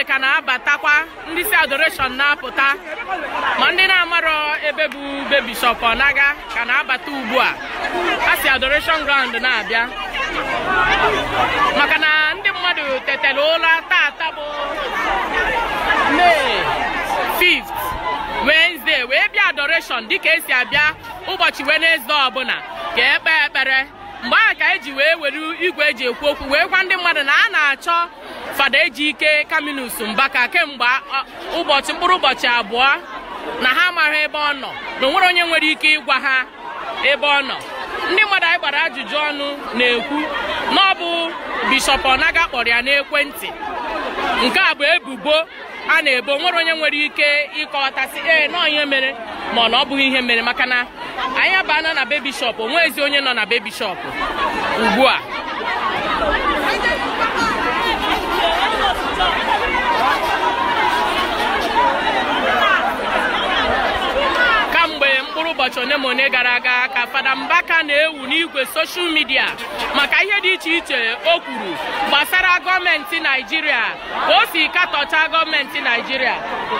mmadụ ka na-abatakwa ndị si adoration na-apụta ma ndị na-amarọ ebe bụ be bishọp ọnaga ka na-abata ugbu a a si adoration ground na-abịa maka na ndị mmadụ tetara ụra tata bụ May 5th Wednesday wee bịa adoration dịka esi abịa ụbọchị Wednesday ọbụla ka ekpe ekpere mgbe ahụ ka eji wee were igwe eji ekwu okwu wee gwa ndị mmadụ na a na-achọ fada ejike kaminus mbaka kemgbe ụbọchị mkpụrụ ụbọchị abụọ na ha amaghị ebe ọ nọ na onwere onye nwere ike ịgwa ha ebe ọ nọ ndị mmadụ anyị gbara ajụjụ ọnụ na-ekwu na ọ bụ bishọp ọnaga kpọrọ ya n'ekwentị nke a bụ ebubo a na-ebo nwere onye nwere ike ịkọwatasị ee nọọ ihe mere ma ọ na ọ bụghị ihe mere maka na anyị abana na be bishọp onwezi onye nọ na be bishọp ugbu a kamgbe mkpụrụ ụbọchị one ma one gara aga ka fada mbaka na-ewu n'igwe soshal midia maka ihe dị iche iche o kwuru gbasara gọọmenti naijiria ka o si katọcha gọọmenti naijiria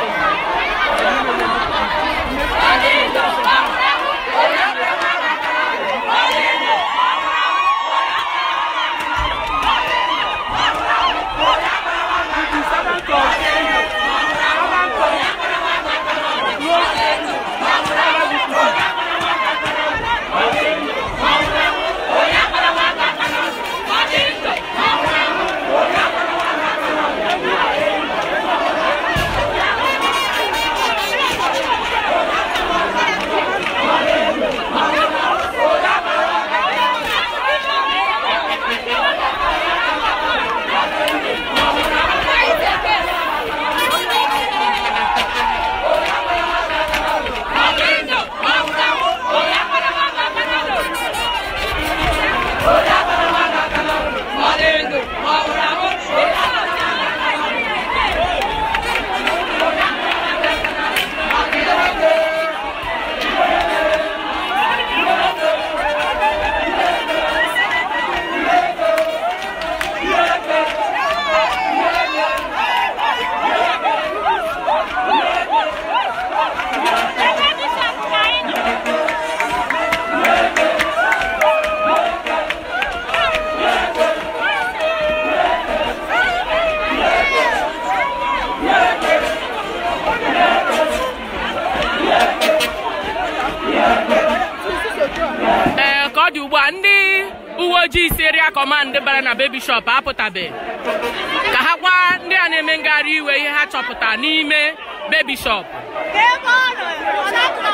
ee ka ọ dị ugbu a ndị uwe ojii si ria kọmand bara na bebi shop apụtabe ka ha gwa ndị a na-eme ngagharị iwe ihe ha chọpụta n'ime bebi shop ebe ọ nọ ọ na-apụta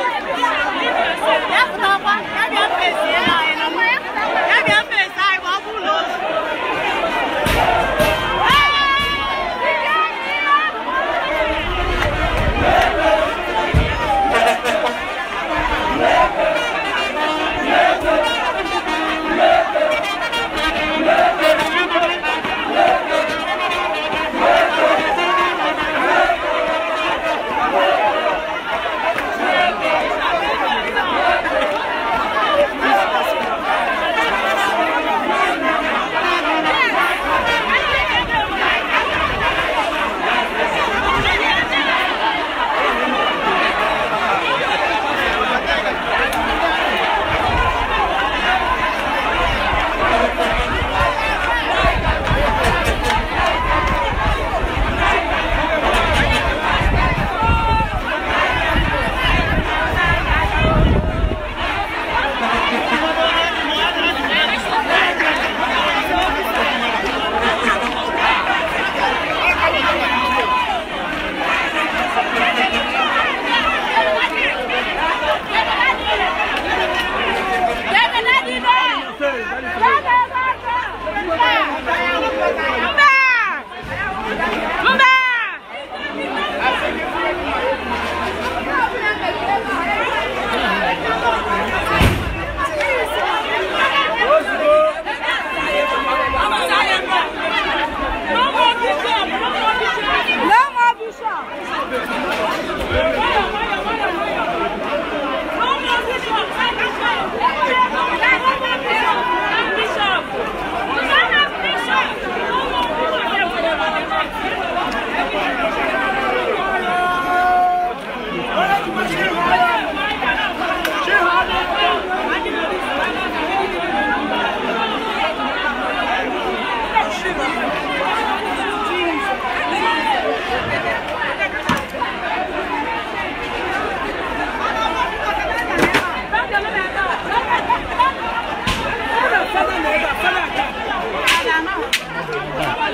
ya pụtakwa ya bịa mfesi anyị nọ ya bịa mfesi anyị ma ọ bụrụ na ozu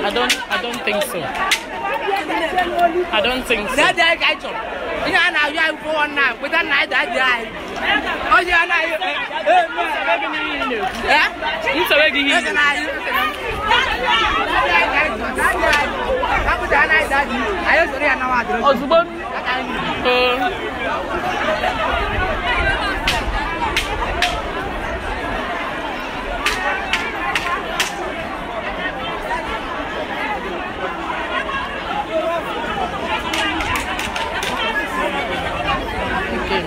I don't I don't think so. I don't think so. That day I chọrọ. Ihe a na-ayọ anyị kwụọ ọ na kweta na anyị daji anyị. Onye a na-ayọ eh Nsogbu gị ihe eze na anyị. Kapụta anaghị daji. Anyị soro ya nawa adịrị. ozugbo oo Okay.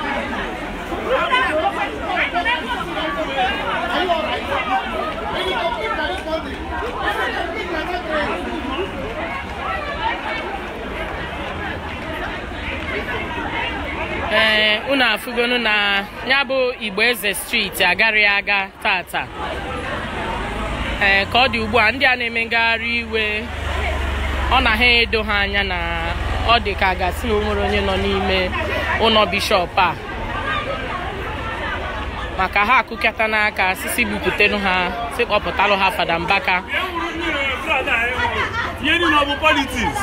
ee unu afụgonu na ya bụ igbo eze steeti agarịghị aga tata ee ka ọ dị ugbu a ndị a na-eme ngagharị iwe ọ na ha edo ha anya na ọ dị ka a gasị na o nwere onye nọ n'ime ụlọ bishọp a maka ha akụkata n'aka sisi gbupụtenu ha si kpọpụtalụ ha fada mbaka Ihe niile ọ bụ politiks.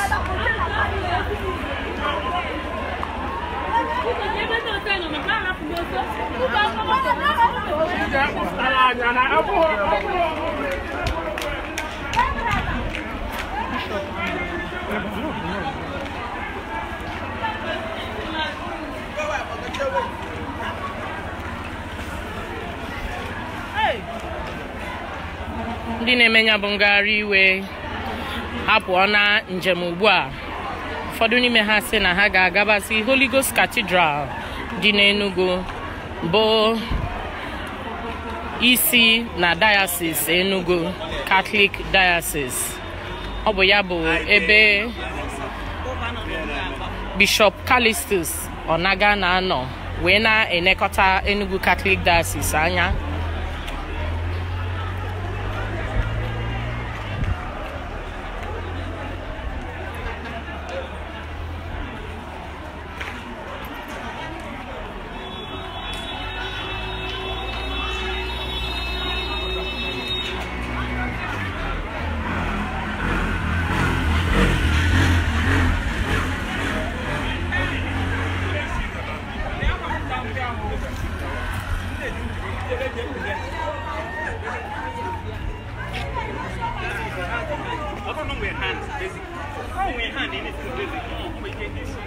ndị na-eme ya bụ ngagharị iwe apụọ na njem ugbu a ụfọdụ n'ime ha sị na ha ga-agabazi Holy Ghost Cathedral dị n'Enugu bụ isi na diocese Enugu Catholic Diocese ọ bụ ya bụ ebe Bishop Callistus Onaga na-anọ wee na-enekọta Enugu Catholic Diocese anya Ọ bụrụ na o nwere hand, basic. Ọ nwere hand, ị na-esi na basic. Ọ nwere ike ịdị isi.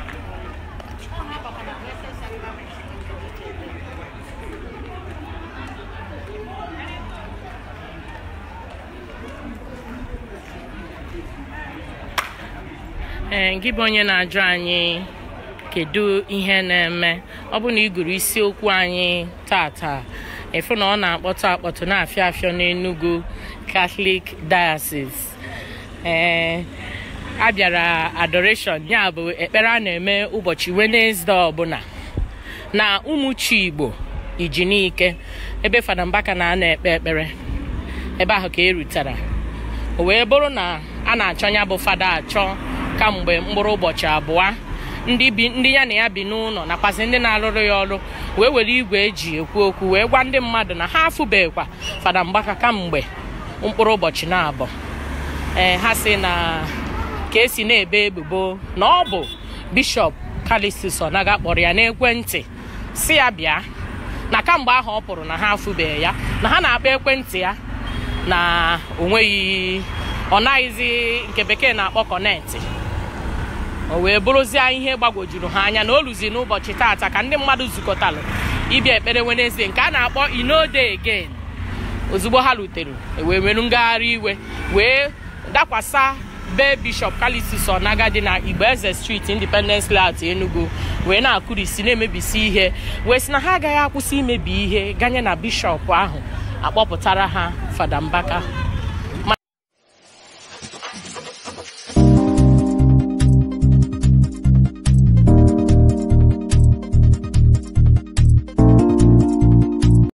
ee gị bụ onye na-ajụ anyị kedu ihe na-eme ọ bụ na ị gụrụ isiokwu anyị tata efu na ọ na-akpọtụ akpọtụ na-afịọ afịọ n'Enugu Catholic Diocese ee a bịara adoration ya bụ ekpere a na-eme ụbọchị Wednesday ọbụla na ụmụchi Igbo Ijinike ebe Fada Mbaka na-anọ ekpe ekpere ebe ahụ ka e rutere o wee bụrụ na a na-achọ ya bụ fada achọ kamgbe mkpụrụ ụbọchị abụọ ndị bi ndị ya na ya bi n'ụlọ nakwazi ndị na-arụrụ ya ọrụ wee were igwe eji ekwu okwu wee gwa ndị mmadụ na ha afụbeghịkwa fada mgbaka kamgbe mkpụrụ ụbọchị na-abụ ee ha si na ka esi na-ebe ebubo na ọ bụ bishọp Callistus Onaga kpọrọ ya n'ekwentị si ya bịa na kamgbe ahụ ọ pụrụ na ha afụbeghị ya na ha na-akpọ ekwentị ya na o nweghị ọ naghịzi nke bekee na-akpọ kọnetị o wee bụrụzie ihe gbagwojuru ha anya na o luzi n'ụbọchị taata ka ndị mmadụ zukọtalụ ịbịa ekpere Wednesday nke a na-akpọ inode again ozugbo ha rutere wee merụ ngagharị iwe wee dakwasa be bishọp Callistus Onaga dị na Igboeze Street Independence Layout Enugu wee na-akụrisi na-emebisi ihe wee sị na ha agaghị akwụsị imebi ihe ganye na bishọp ahụ akpọpụtara ha Fada Mbaka